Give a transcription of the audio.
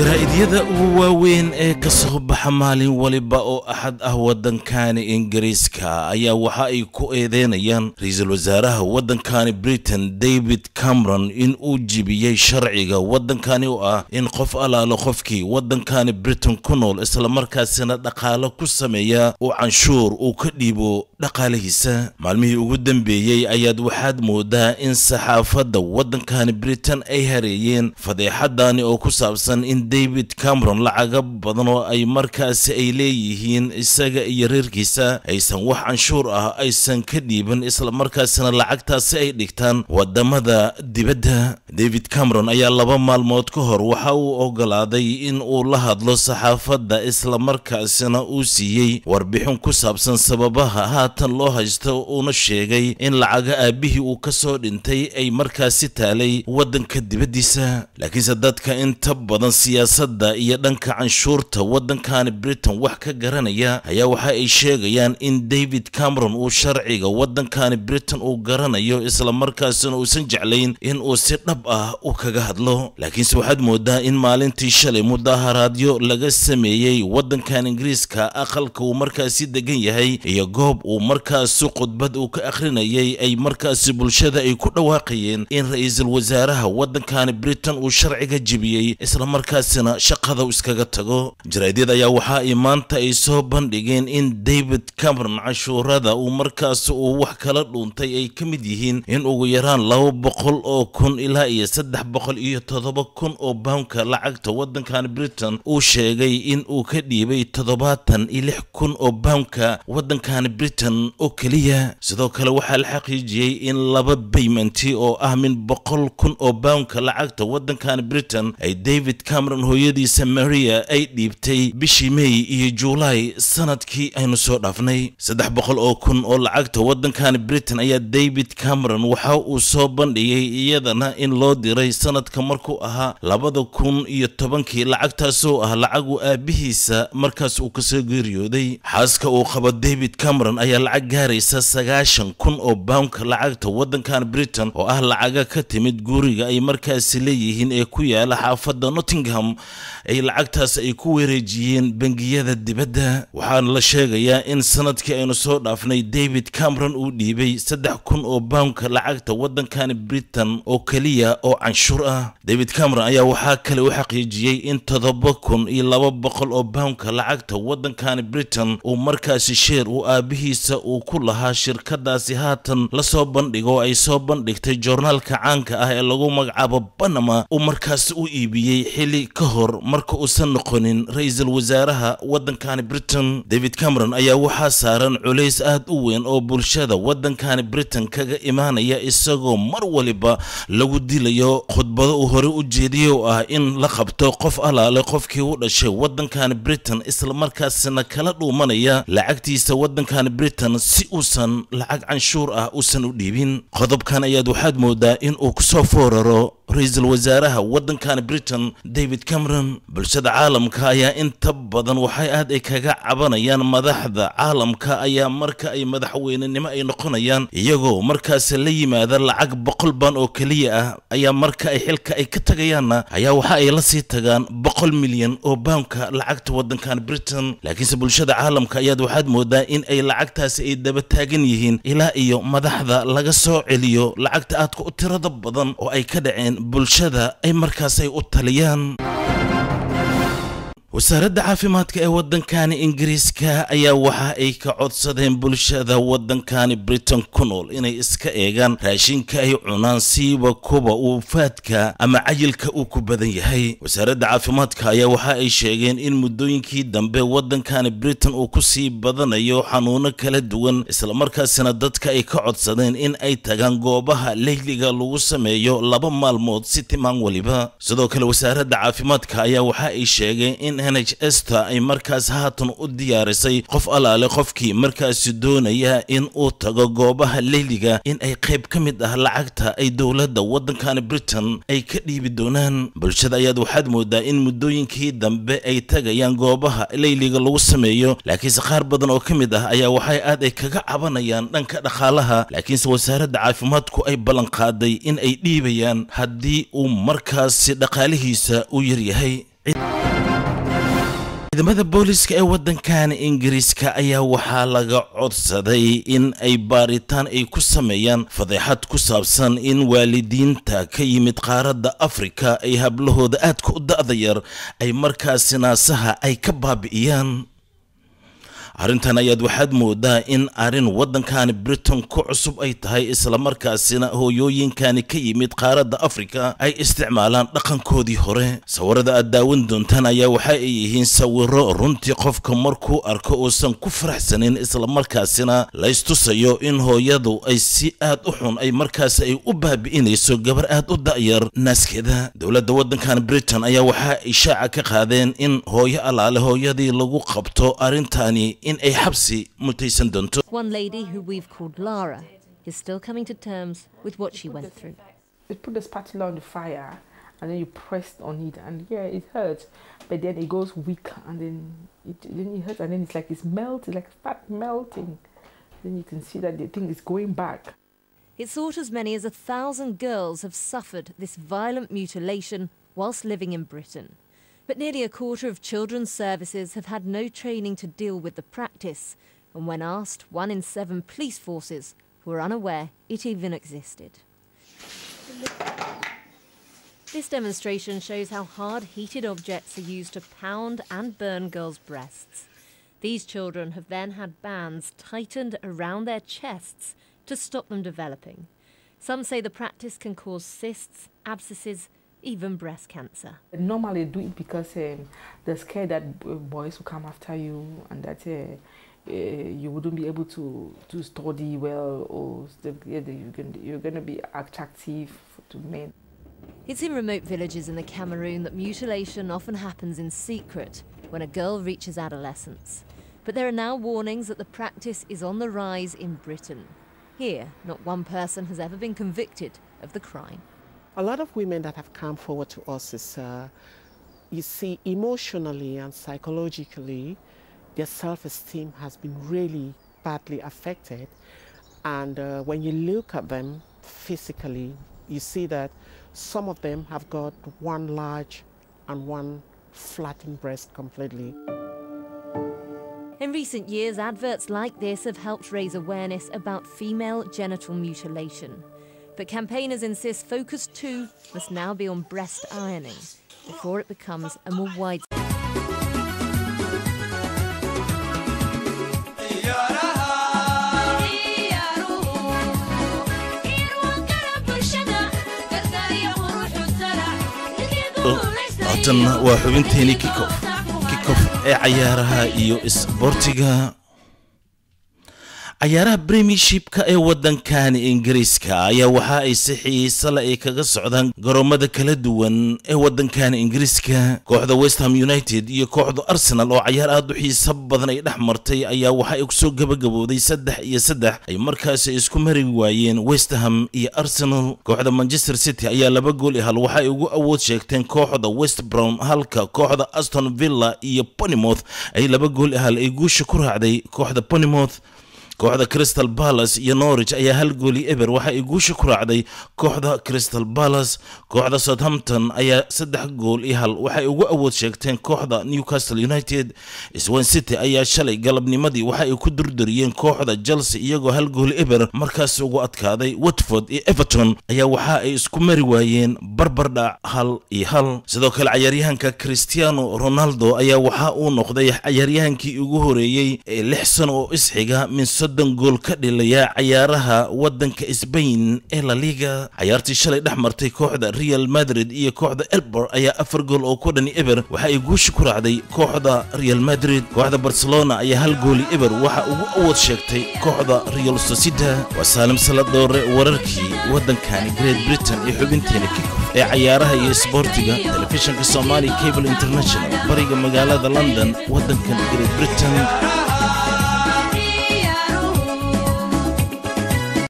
jaraa'idiyada ugu waaweyn ee ka soo baxa maalin waliba oo axad ah waddankani ingiriiska ayaa waxa ay ku eedeynayaan ra-iisul wasaaraha waddankani britain david cameron in uu jibiyey sharciga waddankani oo ah in qof allaalo qofkii waddankani britain ku nool islamarkaasina dhaqaalo ku sameeya uu canshuur uu ka dhiibo dhaqaalihiisa maalmihii ugu dambeeyey ayaad waxaad moodaa in saxaafadda waddankani britain ay hareeyeen fadeexadani oo ku saabsan in david cameron lacaga badan oo ay markaasi ay leeyihiin isaga iyo reerkiisa aysan wax canshuur ah aysan ka dhiiban islamarkaasina lacagtaasi ay dhigtaan wadamada dibadda david cameron ayaa laba maalmood ka hor waxa uu ogolaaday in uu la hadlo saxaafadda islamarkaasina uu siiyey warbixin ku saabsan sababaha haatan loo haysto uuna sheegay in lacaga aabihii uu ka soo dhintay ay markaasi taalay waddanka dibaddiisa laakiinse dadka inta badan siyaasadda iyo dhanka canshuurta waddankani britain wax ka garanaya ayaa waxa ay sheegayaan in david cameron uu sharciga waddankani britain uu garanayo islamarkaasina uusan jeclayn in uu si dhab ah u kaga hadlo laakiinse waxaad moodaa in maalintii shalay mudaharaadyo laga sameeyey waddankan ingiriiska aqalka uu markaasi degan yahay iyo goob uu markaasi khudbad uu ka akhrinayay ay markaasi bulshada ay ku dhawaaqayeen in ra-iisul wasaaraha waddankani britain uu sharciga jibiyey islamarkaasina shaqada iskaga tago jaraadyad ayaa waxa ay maanta ay soo bandhigeen in david cameron cashuurada uu markaasi uu wax kala dhuuntay ay ka mid yihiin in ugu yaraan laba boqol oo kun ilaa iyo saddex boqol iyo toddoba kun oo bawnka lacagta waddankani britain uu sheegay in uu ka dhiibay toddobaatan iyo lix kun oo bawnka waddankani britain oo keliya sidoo kale waxaa la xaqiijiyey in laba baymenti oo ah min boqol kun oo bawnka lacagta waddankani britain ay david cameron hooyadiisa maria ay dhiibtay bishii may iyo juulaay sanadkii aynu soo dhaafnay saddex boqol oo kun oo lacagta waddankani britain ayaa david cameron waxa uu soo bandhigay iyadana in loo diray sanadka markuu ahaa labada kun iyo tobankii lacagtaasoo ah lacagu aabihiisa markaas uu kasoo geeriyooday xaaska uu qabo david cameron ayaa lacag gaaraysa sagaashan kun oo bawnka lacagta waddankan britain oo ah lacaga ka timid guriga ay markaasi leeyihiin ee ku yaala xaafadda nottingham ay lacagtaas ay ku wareejiyeen bangiyada dibadda waxaana la sheegayaa in sanadkii aynu soo dhaafnay david cameron uu dhiibay saddex kun oo bawnka lacagta waddankani britain oo keliya oo canshuur ah david cameron ayaa waxaa kale u xaqiijiyey in toddoba kun iyo laba boqol oo bawnka lacagta waddankani britain uu markaasi sheer uu aabihiisa uu ku lahaa shirkadaasi haatan la soo bandhigo ay soo bandhigtay joornaalka caanka ah ee lagu magacaabo banama uu markaasi u iibiyey xili ka hor marka uusan noqonin ra-iisul wasaaraha waddankani britain david cameron ayaa waxaa saaran culays aad u weyn oo bulshada waddankani britain kaga imaanaya isagoo mar waliba lagu dilayo khudbado uu hore u jeediyey oo ah in la qabto qof allaale qofkii u dhashay waddankani britain islamarkaasina kala dhuumanaya lacagtiisa waddankani britain si uusan lacag canshuur ah uusan u dhiibin qodobkan ayaad waxaad moodaa in uu kusoo fooraro ra-iisul wasaaraha waddankani britain david cameron bulshada caalamka ayaa inta badan waxay aad ay kaga cabanayaan madaxda caalamka ayaa marka ay madaxweynenimo ay noqonayaan iyagoo markaas la yimaada lacag boqol baan oo keliya ah ayaa marka ay xilka ay ka tagayaanna ayaa waxa ay la sii tagaan boqol milyan oo bawnka lacagta waddankani britain laakiinse bulshada caalamka ayaad waxaad moodaa in ay lacagtaasi ay daba taagan yihiin ilaa iyo madaxda laga soo celiyo lacagta aadka u tirada badan oo ay ka dhaceen bulshada ay markaas ay u taliyaan wasaaradda caafimaadka ee waddankani ingiriiska ayaa waxa ay ka codsadeen bulshada waddankani britain ku nool inay iska eegaan raashinka ay cunaan siiba kuba uu faadka ama cayilka uu ku badan yahay wasaaradda caafimaadka ayaa waxa ay sheegeen in muddooyinkii dambe waddankani britain uu ku sii badanayo xanuuno kala duwan islamarkaasina dadka ay ka codsadeen in ay tagaan goobaha leyliga lagu sameeyo laba maalmood si timaan weliba sidoo kale wasaaradda caafimaadka ayaa waxa ay sheegeen in n h esta ay markaas haatan u diyaarisay qof allaale qofkii markaasi doonaya in uu tago goobaha leyliga in ay qayb ka mid ah lacagta ay dowladda waddankani britain ay ka dhiibi doonaan bulshada ayaad waxaad moodaa in muddooyinkii dambe ay tagayaan goobaha leyliga lagu sameeyo laakiinse qaar badan oo ka mid ah ayaa waxay aad ay kaga cabanayaan dhanka dhaqaalaha laakiinse wasaaradda caafimaadku ay ballanqaaday in ay dhiibayaan haddii uu markaasi dhaqaalihiisa u yaryahay ciidamada booliska ee waddankan ingiriiska ayaa waxaa laga codsaday in ay baaritaan ay ku sameeyaan fadeexad ku saabsan in waalidiinta ka yimid qaaradda afrika ay hablahooda aadka u da'da yar ay markaasi naasaha ay ka baabi'iyaan arrintan ayaad waxaad moodaa in arrin waddankani britain ku cusub ay tahay islamarkaasina hooyooyinkani ka yimid qaaradda afrika ay isticmaalaan dhaqankoodii hore sawirada aad daawan doontaan ayaa waxa ay yihiin sawiro runtii qofka markuu arko uusan ku faraxsanin islamarkaasina laystusayo in hooyadu ay si aad u xun ay markaasi ay u baabi'inayso gabar aad u da'yar naaskeeda dowladda waddankan britain ayaa waxaa ay shaaca ka qaadeen in hooyo allaale hooyadii lagu qabto arrintani in ay xabsi mutaysan doonto One lady who we've called Lara is still coming to terms with what she went through. you put the spatula on the fire and then you press on it and yeah it hurts but then it goes weak and then it then it hurts and then it's like it's melting like fat melting then you can see that the thing is going back It's thought as many as a thousand girls have suffered this violent mutilation whilst living in Britain. But nearly a quarter of children's services have had no training to deal with the practice, and when asked, one in seven police forces were unaware it even existed. This demonstration shows how hard heated objects are used to pound and burn girls' breasts. These children have then had bands tightened around their chests to stop them developing. Some say the practice can cause cysts, abscesses, even breast cancer. normally do it because um, they're scared that uh, boys will come after you and that uh, uh, you wouldn't be able to, to study well or st- yeah, that you're going you're going to be attractive to men It's in remote villages in the Cameroon that mutilation often happens in secret when a girl reaches adolescence. But there are now warnings that the practice is on the rise in Britain. Here, not one person has ever been convicted of the crime. A lot of women that have come forward to us is, uh, you see, emotionally and psychologically, their self-esteem has been really badly affected. And uh, when you look at them physically, you see that some of them have got one large and one flattened breast completely. In recent years, adverts like this have helped raise awareness about female genital mutilation. But campaigners insist focus too must now be on breast ironing before it becomes a more widespread. haatanna waa xubinteeni kikof kikof ee cayaaraha iyo isboortiga cayaaraha premiershipka ee waddankani ingiriiska ayaa waxa ay si xiise le ay kaga socdaan garoomada kala duwan ee waddankani ingiriiska kooxda westham united iyo kooxda arsenal oo cayaar aad u xiiso badan ay dhex martay ayaa waxa ay kusoo gabagabooday saddex iyo saddex ay markaasi isku mari waayeen westham iyo arsenal kooxda manchester city ayaa laba gool i hal waxa ay ugu awood sheegteen kooxda west brown halka kooxda aston villa iyo ponymouth ay laba gool i hal ay guusha ku raacday kooxda ponymouth kooxda crystal palace iyo norwich ayaa hal gooli eber waxa ay guusha ku raacday kooxda crystal palace kooxda southampton ayaa saddex gool iyo hal waxay ugu awood sheegteen kooxda newcastle united swan city ayaa shalay galabnimadii waxa ay ku durdariyeen kooxda chelsea iyagoo hal gool eber markaas ugu adkaaday watford iyo everton ayaa waxa ay isku mari waayeen barbardhac hal iyo hal sidoo kale cayaaryahanka cristiano ronaldo ayaa waxa uu noqday cayaaryahankii ugu horeeyey ee lix sano oo isxiga min soddon gool ka dhilaya cayaaraha waddanka sbain ee la liga cayaartii shalay dhex martay kooxda real madrid iyo kooxda elbor ayaa afar gool oo ku dhani eber waxa ay guusha ku raacday kooxda real madrid kooxda barcelona ayaa hal gooli eber waxa ugu awood sheegtay kooxda real socida waa saalim saladoore wararkii waddankani great britain ee xubinteena kikof ee cayaaraha iyo isboortiga telefishinka somali cable international bariga magaalada london waddankan great britain